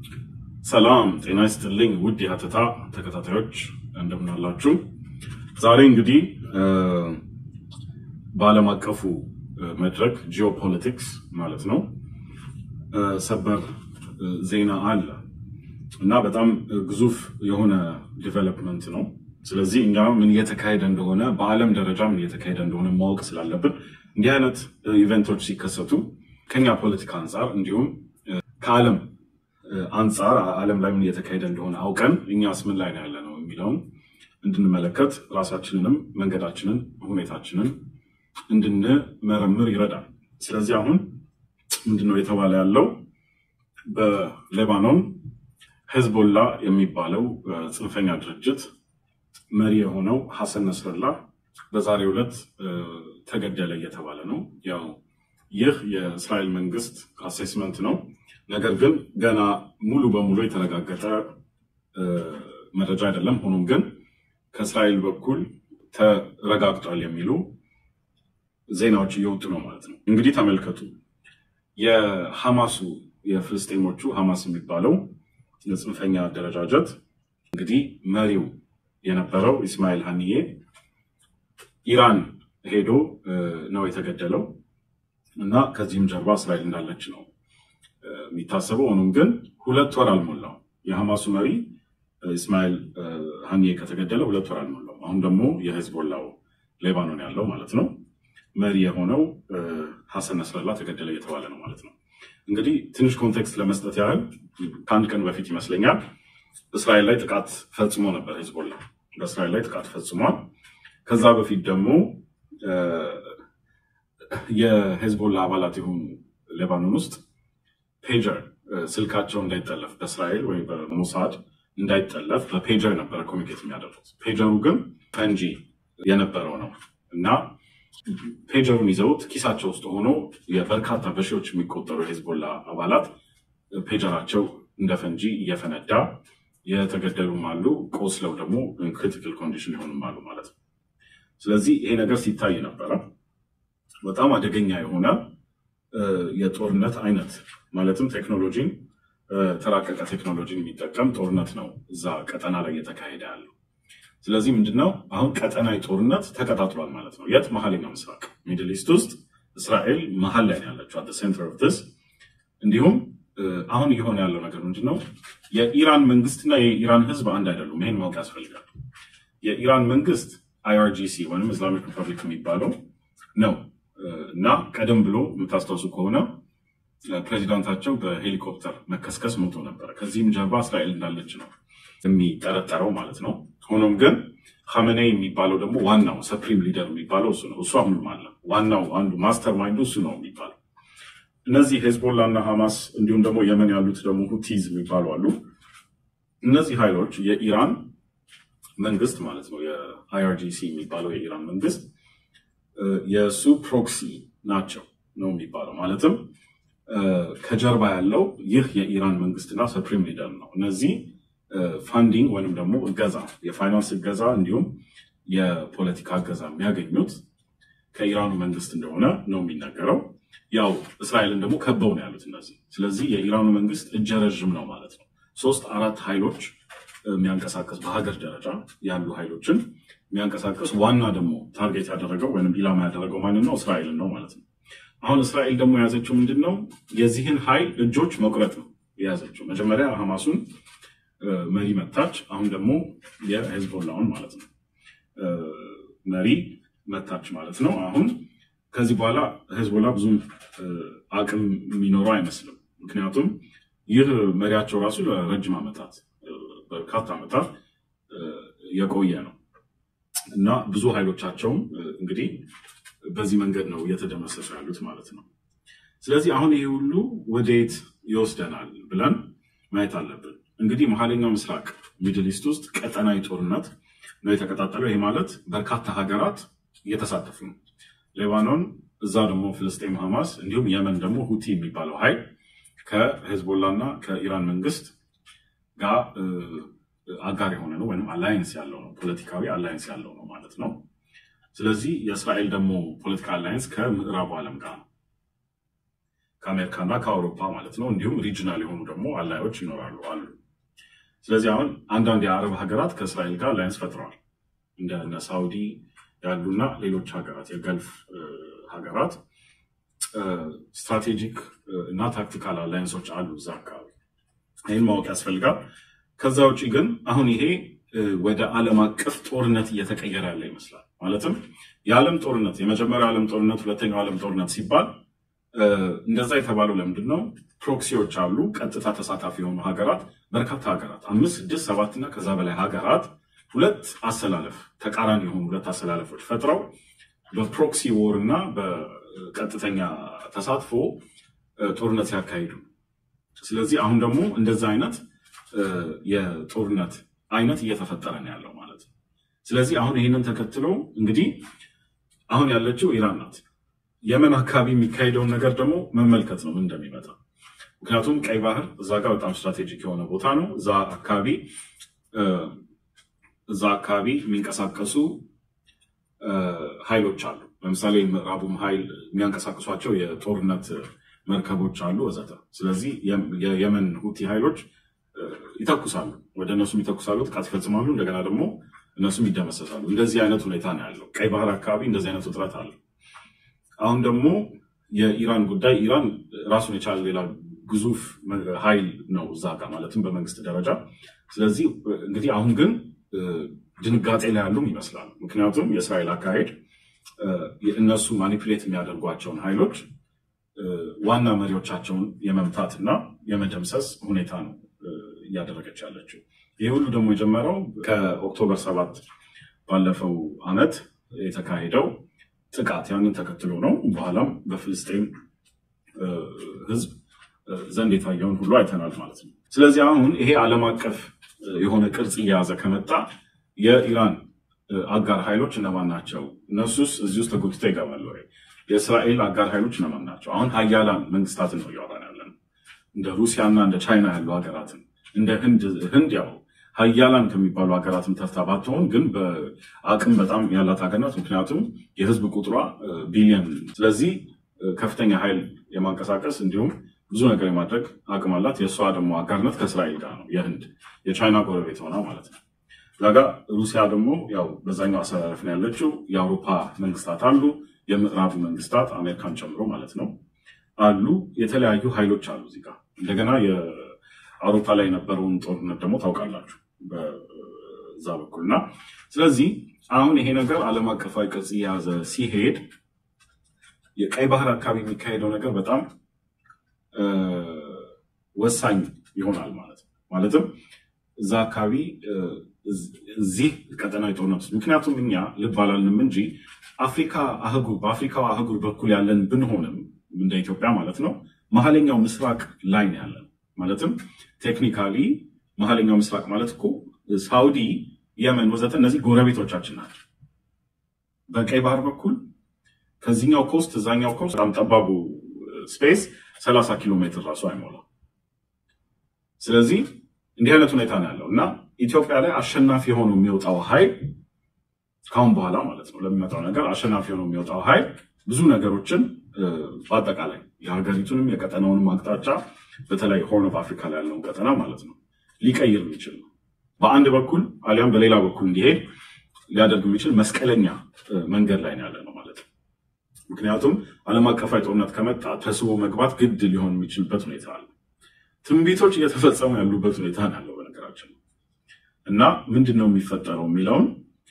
ሰላም ጤና ይስጥልኝ ውድ የሀተታ ተከታታዮች እንደምናላችሁ። ዛሬ እንግዲህ በዓለም አቀፉ መድረክ ጂኦፖለቲክስ ማለት ነው ሰበር ዜና አለ እና በጣም ግዙፍ የሆነ ዲቨሎፕመንት ነው። ስለዚህ እኛ ምን እየተካሄደ እንደሆነ በዓለም ደረጃ ምን እየተካሄደ እንደሆነ ማወቅ ስላለብን እንዲህ አይነት ኢቨንቶች ሲከሰቱ ከኛ ፖለቲካ አንጻር እንዲሁም ከዓለም አንጻር ዓለም ላይ ምን እየተካሄደ እንደሆነ አውቀን እኛስ ምን ላይ ነው ያለ ነው የሚለውን እንድንመለከት ራሳችንንም መንገዳችንን ሁኔታችንን እንድንመረምር ይረዳል። ስለዚህ አሁን ምንድነው የተባለ ያለው በሌባኖን ሄዝቦላ የሚባለው ጽንፈኛ ድርጅት መሪ የሆነው ሐሰን ነስረላ በዛሬው ዕለት ተገደለ እየተባለ ነው። ያው ይህ የእስራኤል መንግስት አሴስመንት ነው። ነገር ግን ገና ሙሉ በሙሉ የተረጋገጠ መረጃ አይደለም። ሆኖም ግን ከእስራኤል በኩል ተረጋግጧል የሚሉ ዜናዎች እየወጡ ነው ማለት ነው። እንግዲህ ተመልከቱ። የሐማሱ የፍልስጤሞቹ ሐማስ የሚባለው የጽንፈኛ አደረጃጀት እንግዲህ መሪው የነበረው ኢስማኤል ሀኒዬ ኢራን ሄዶ ነው የተገደለው እና ከዚህም ጀርባ እስራኤል እንዳለች ነው የሚታሰበው። ሆኖም ግን ሁለት ወር አልሞላው የሐማሱ መሪ ኢስማኤል ሀኒዬ ከተገደለ ሁለት ወር አልሞላው። አሁን ደግሞ የሄዝቦላው ሌባኖን ያለው ማለት ነው መሪ የሆነው ሐሰን ነስረላ ተገደለ እየተባለ ነው ማለት ነው። እንግዲህ ትንሽ ኮንቴክስት ለመስጠት ያህል ከአንድ ቀን በፊት ይመስለኛል እስራኤል ላይ ጥቃት ፈጽሞ ነበር። ሄዝቦላ በእስራኤል ላይ ጥቃት ፈጽሟል። ከዛ በፊት ደግሞ የሄዝቦላ አባላት የሆኑ ሌባኖን ውስጥ ፔጀር ስልካቸው እንዳይጠለፍ በእስራኤል ወይም በሞሳድ እንዳይጠለፍ በፔጀር ነበረ ኮሚኒኬት የሚያደርጉት። ፔጀሩ ግን ፈንጂ የነበረው ነው እና ፔጀሩን ይዘውት ኪሳቸው ውስጥ ሆኖ የበርካታ በሺዎች የሚቆጠሩ የሄዝቦላ አባላት ፔጀራቸው እንደ ፈንጂ እየፈነዳ የተገደሉም አሉ፣ ቆስለው ደግሞ ክሪቲካል ኮንዲሽን የሆኑም አሉ ማለት ነው። ስለዚህ ይሄ ነገር ሲታይ ነበረ። በጣም አደገኛ የሆነ የጦርነት አይነት ማለትም ቴክኖሎጂን ተራቀቀ ቴክኖሎጂን የሚጠቀም ጦርነት ነው እዛ ቀጠና ላይ እየተካሄደ ያለው። ስለዚህ ምንድነው አሁን ቀጠናዊ ጦርነት ተቀጣጥሏል ማለት ነው። የት? መሀለኛው ምስራቅ ሚድል ኢስት ውስጥ እስራኤል መሀል ላይ ያለችው አት ሴንተር ኦፍ ዲስ። እንዲሁም አሁን እየሆነ ያለው ነገር ምንድነው? የኢራን መንግስትና የኢራን ህዝብ አንድ አይደሉም። ይሄን ማወቅ ያስፈልጋል። የኢራን መንግስት አይአርጂሲ ወይም ኢስላሚክ ሪፐብሊክ የሚባለው ነው እና ቀደም ብሎ የምታስታውሱ ከሆነ ፕሬዚዳንታቸው በሄሊኮፕተር መከስከስ ሞቶ ነበረ። ከዚህም ጀርባ እስራኤል እንዳለች ነው የሚጠረጠረው ማለት ነው። ሆኖም ግን ኻሜኔ የሚባለው ደግሞ ዋናው ሰፕሪም ሊደር የሚባለው እሱ ነው። እሱ አሁንም አለ። ዋናው አንዱ ማስተር ማይንዱ እሱ ነው የሚባለው። እነዚህ ሄዝቦላ እና ሐማስ እንዲሁም ደግሞ የመን ያሉት ደግሞ ሁቲዝ የሚባሉ አሉ። እነዚህ ኃይሎች የኢራን መንግስት ማለት ነው የአይአርጂሲ የሚባለው የኢራን መንግስት የእሱ ፕሮክሲ ናቸው ነው የሚባለው። ማለትም ከጀርባ ያለው ይህ የኢራን መንግስትና ሰፕሪም ሊደር ነው። እነዚህ ፋንዲንግ ወይንም ደግሞ እገዛ፣ የፋይናንስ እገዛ እንዲሁም የፖለቲካ እገዛ የሚያገኙት ከኢራኑ መንግስት እንደሆነ ነው የሚነገረው። ያው እስራኤልን ደግሞ ከበው ነው ያሉት እነዚህ። ስለዚህ የኢራኑ መንግስት እጀ ረዥም ነው ማለት ነው። ሶስት አራት ኃይሎች የሚያንቀሳቀስ በሀገር ደረጃ ያሉ ኃይሎችን የሚያንቀሳቀስ ዋና ደግሞ ታርጌት ያደረገው ወይም ኢላማ ያደረገው ማንን ነው? እስራኤልን ነው ማለት ነው። አሁን እስራኤል ደግሞ የያዘችው ምንድን ነው? የዚህን ኃይል እጆች መቁረጥ ነው የያዘችው። መጀመሪያ ሐማሱን መሪ መታች። አሁን ደግሞ የሄዝቦላውን ማለት ነው መሪ መታች ማለት ነው። አሁን ከዚህ በኋላ ሄዝቦላ ብዙም አቅም የሚኖረው አይመስልም። ምክንያቱም ይህ መሪያቸው ራሱ ለረጅም ዓመታት በርካታ ዓመታት የቆየ ነው እና ብዙ ኃይሎቻቸውም እንግዲህ በዚህ መንገድ ነው እየተደመሰሱ ያሉት ማለት ነው። ስለዚህ አሁን ይሄ ሁሉ ወደየት ይወስደናል ብለን ማየት አለብን። እንግዲህ መሀለኛው ምስራቅ ሚድል ኢስት ውስጥ ቀጠናዊ ጦርነት ነው የተቀጣጠለው። ይሄ ማለት በርካታ ሀገራት እየተሳተፉ ነው። ሌባኖን፣ እዛ ደግሞ ፍልስጤም ሐማስ፣ እንዲሁም የመን ደግሞ ሁቲ የሚባለው ኃይል ከሄዝቦላ እና ከኢራን መንግስት ጋር አጋር የሆነ ነው ወይም አላይንስ ያለው ነው፣ ፖለቲካዊ አላይንስ ያለው ነው ማለት ነው። ስለዚህ የእስራኤል ደግሞ ፖለቲካ አላይንስ ከምዕራቡ ዓለም ጋር ነው። ከአሜሪካና ከአውሮፓ ማለት ነው። እንዲሁም ሪጅናል የሆኑ ደግሞ አላዮች ይኖራሉ አሉ። ስለዚህ አሁን አንዳንድ የአረብ ሀገራት ከእስራኤል ጋር አላያንስ ፈጥረዋል። እንደ ሳውዲ ያሉና ሌሎች ሀገራት የገልፍ ሀገራት ስትራቴጂክ እና ታክቲካል አላያንሶች አሉ እዛ አካባቢ። ይህን ማወቅ ያስፈልጋል። ከዛ ውጭ ግን አሁን ይሄ ወደ ዓለም አቀፍ ጦርነት እየተቀየረ ያለ ይመስላል። ማለትም የዓለም ጦርነት የመጀመሪያው ዓለም ጦርነት፣ ሁለተኛው ዓለም ጦርነት ሲባል እንደዛ የተባለው ለምንድን ነው? ፕሮክሲዎች አሉ፣ ቀጥታ ተሳታፊ የሆኑ ሀገራት፣ በርካታ ሀገራት አምስት፣ ስድስት፣ ሰባት እና ከዛ በላይ ሀገራት ሁለት አሰላለፍ ተቃራኒ የሆኑ ሁለት አሰላለፎች ፈጥረው በፕሮክሲ ዎር እና በቀጥተኛ ተሳትፎ ጦርነት ሲያካሂዱ፣ ስለዚህ አሁን ደግሞ እንደዛ አይነት የጦርነት አይነት እየተፈጠረ ነው ያለው ማለት ነው። ስለዚህ አሁን ይህንን ተከትሎ እንግዲህ አሁን ያለችው ኢራን ናት። የመን አካባቢ የሚካሄደውን ነገር ደግሞ መመልከት ነው ምን እንደሚመጣ። ምክንያቱም ቀይ ባህር እዛ ጋር በጣም ስትራቴጂክ የሆነ ቦታ ነው። እዛ አካባቢ እዛ አካባቢ የሚንቀሳቀሱ ኃይሎች አሉ። ለምሳሌ ምዕራቡም ኃይል የሚያንቀሳቅሷቸው የጦርነት መርከቦች አሉ ወዘተ። ስለዚህ የየመን ሁቲ ኃይሎች ይተኩሳሉ፣ ወደ እነሱም ይተኩሳሉ፣ ጥቃት ይፈጽማሉ። እንደገና ደግሞ እነሱም ይደመሰሳሉ። እንደዚህ አይነት ሁኔታ ነው ያለው። ቀይ ባህር አካባቢ እንደዚህ አይነት ውጥረት አለ። አሁን ደግሞ የኢራን ጉዳይ ኢራን ራሱን የቻለ ሌላ ግዙፍ ኃይል ነው እዛ ጋር ማለትም በመንግስት ደረጃ። ስለዚህ እንግዲህ አሁን ግን ድንጋጤ ላይ ያሉም ይመስላሉ። ምክንያቱም የእስራኤል አካሄድ እነሱ ማኒፕሌት የሚያደርጓቸውን ኃይሎች ዋና መሪዎቻቸውን የመምታት እና የመደምሰስ ሁኔታ ነው እያደረገች ያለችው። ይህ ሁሉ ደግሞ የጀመረው ከኦክቶበር ሰባት ባለፈው ዓመት የተካሄደው ጥቃት ያንን ተከትሎ ነው። በኋላም በፍልስጤም ሕዝብ ዘንድ የታየውን ሁሉ አይተናል ማለት ነው። ስለዚህ አሁን ይሄ ዓለም አቀፍ የሆነ ቅርጽ እየያዘ ከመጣ የኢራን አጋር ኃይሎች እነማን ናቸው? እነሱስ እዚህ ውስጥ ተጎትተው ይገባሉ ወይ? የእስራኤል አጋር ኃይሎች እነማን ናቸው? አሁን ሀያላን መንግስታትን ነው እያወራን ያለን፣ እንደ ሩሲያና እንደ ቻይና ያሉ ሀገራትን፣ እንደ ህንድ ህንድ ያው ሀያላን ከሚባሉ ሀገራትም ተርታ ባትሆን ግን በአቅም በጣም ያላት ሀገር ናት። ምክንያቱም የህዝብ ቁጥሯ ቢሊየን፣ ስለዚህ ከፍተኛ ኃይል የማንቀሳቀስ እንዲሁም ብዙ ነገር የማድረግ አቅም አላት። የእሷ ደግሞ አጋርነት ከእስራኤል ጋር ነው። የህንድ የቻይና ጎረቤት ሆና ማለት ነው። ዛጋ ሩሲያ ደግሞ ያው በዛኛው አሰላለፍ ነው ያለችው። የአውሮፓ መንግስታት አሉ፣ የምዕራቡ መንግስታት አሜሪካን ጨምሮ ማለት ነው አሉ። የተለያዩ ኃይሎች አሉ እዚህ ጋር እንደገና የአውሮፓ ላይ የነበረውን ጦርነት ደግሞ ታውቃላችሁ በዛ በኩል እና ስለዚህ አሁን ይሄ ነገር ዓለም አቀፋዊ ቅርጽ እየያዘ ሲሄድ የቀይ ባህር አካባቢ የሚካሄደው ነገር በጣም ወሳኝ ይሆናል ማለት ነው። ማለትም እዛ አካባቢ እዚህ ቀጠናዊ ጦርነት ውስጥ ምክንያቱም እኛ ልብ አላልንም እንጂ አፍሪካ አህጉር በአፍሪካው አህጉር በኩል ያለን ብንሆንም እንደ ኢትዮጵያ ማለት ነው መሀለኛው ምስራቅ ላይ ነው ያለን። ማለትም ቴክኒካሊ መሀለኛው ምስራቅ ማለት እኮ ሳውዲ፣ የመን ወዘተ እነዚህ ጎረቤቶቻችን ናቸው። በቀይ ባህር በኩል ከዚህኛው ኮስት እዛኛው ኮስት በጣም ጠባቡ ስፔስ ሰላሳ ኪሎ ሜትር ራሱ አይሞላም። ስለዚህ እንዲህ አይነት ሁኔታ ነው ያለው እና ኢትዮጵያ ላይ አሸናፊ ሆኖ የሚወጣው ኃይል ካሁን በኋላ ማለት ነው ለሚመጣው ነገር አሸናፊ ሆኖ የሚወጣው ኃይል ብዙ ነገሮችን በአጠቃላይ የሀገሪቱንም የቀጠናውንም አቅጣጫ በተለይ ሆርን ኦፍ አፍሪካ ላይ ያለውን ቀጠና ማለት ነው ሊቀይር የሚችል ነው። በአንድ በኩል አሊያም በሌላ በኩል እንዲሄድ ሊያደርግ የሚችል መስቀለኛ መንገድ ላይ ነው ያለ ነው ማለት ነው። ምክንያቱም ዓለም አቀፋዊ ጦርነት ከመጣ ተስቦ መግባት ግድ ሊሆን የሚችልበት ሁኔታ አለ። ትንቢቶች እየተፈጸሙ ያሉበት ሁኔታ ነው ያለው በነገራችን ነው። እና ምንድን ነው የሚፈጠረው የሚለውን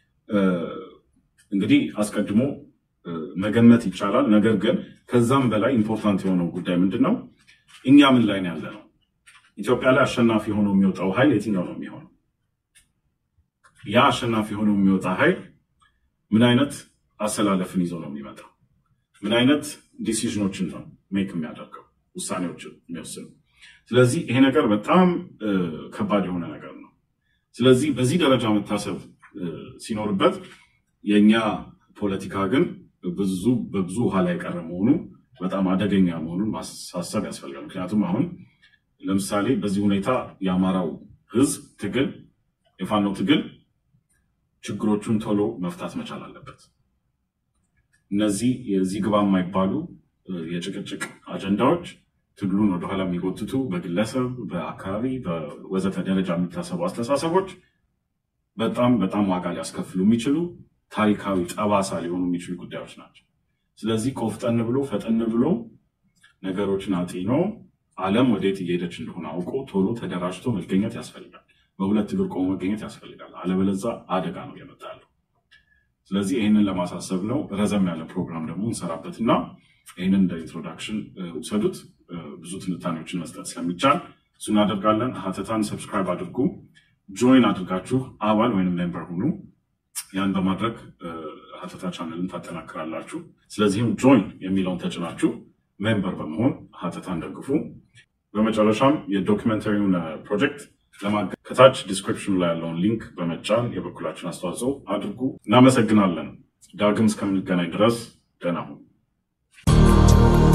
እንግዲህ አስቀድሞ መገመት ይቻላል። ነገር ግን ከዛም በላይ ኢምፖርታንት የሆነው ጉዳይ ምንድን ነው? እኛ ምን ላይ ነው ያለ ነው? ኢትዮጵያ ላይ አሸናፊ ሆኖ የሚወጣው ኃይል የትኛው ነው የሚሆነው? ያ አሸናፊ ሆኖ የሚወጣ ኃይል ምን አይነት አሰላለፍን ይዞ ነው የሚመጣው? ምን አይነት ዲሲዥኖችን ነው ሜክ የሚያደርገው ውሳኔዎችን የሚወስነው? ስለዚህ ይሄ ነገር በጣም ከባድ የሆነ ነገር ነው። ስለዚህ በዚህ ደረጃ መታሰብ ሲኖርበት የእኛ ፖለቲካ ግን ብዙ በብዙ ውሃ ላይ የቀረ መሆኑ በጣም አደገኛ መሆኑን ማሳሰብ ያስፈልጋል። ምክንያቱም አሁን ለምሳሌ በዚህ ሁኔታ የአማራው ሕዝብ ትግል የፋኖ ትግል ችግሮቹን ቶሎ መፍታት መቻል አለበት። እነዚህ የዚህ ግባ የማይባሉ የጭቅጭቅ አጀንዳዎች ትግሉን ወደኋላ የሚጎትቱ በግለሰብ በአካባቢ በወዘተ ደረጃ የሚታሰቡ አስተሳሰቦች በጣም በጣም ዋጋ ሊያስከፍሉ የሚችሉ ታሪካዊ ጠባሳ ሊሆኑ የሚችሉ ጉዳዮች ናቸው። ስለዚህ ቆፍጠን ብሎ ፈጠን ብሎ ነገሮችን አጢኖ ዓለም ወዴት እየሄደች እንደሆነ አውቆ ቶሎ ተደራጅቶ መገኘት ያስፈልጋል። በሁለት እግር ቆሞ መገኘት ያስፈልጋል። አለበለዛ አደጋ ነው የመጣ ያለው። ስለዚህ ይህንን ለማሳሰብ ነው። ረዘም ያለ ፕሮግራም ደግሞ እንሰራበትና ይህንን እንደ ኢንትሮዳክሽን ውሰዱት። ብዙ ትንታኔዎችን መስጠት ስለሚቻል እሱ እናደርጋለን። ሀተታን ሰብስክራይብ አድርጉ። ጆይን አድርጋችሁ አባል ወይም ሜምበር ሁኑ። ያን በማድረግ ሀተታ ቻነልን ታጠናክራላችሁ። ስለዚህም ጆይን የሚለውን ተጭናችሁ ሜምበር በመሆን ሀተታን ደግፉ። በመጨረሻም የዶክመንተሪውን ፕሮጀክት ለማገዝ ከታች ዲስክሪፕሽኑ ላይ ያለውን ሊንክ በመጫን የበኩላችን አስተዋጽኦ አድርጉ። እናመሰግናለን። ዳግም እስከምንገናኝ ድረስ ደህና ሁኑ።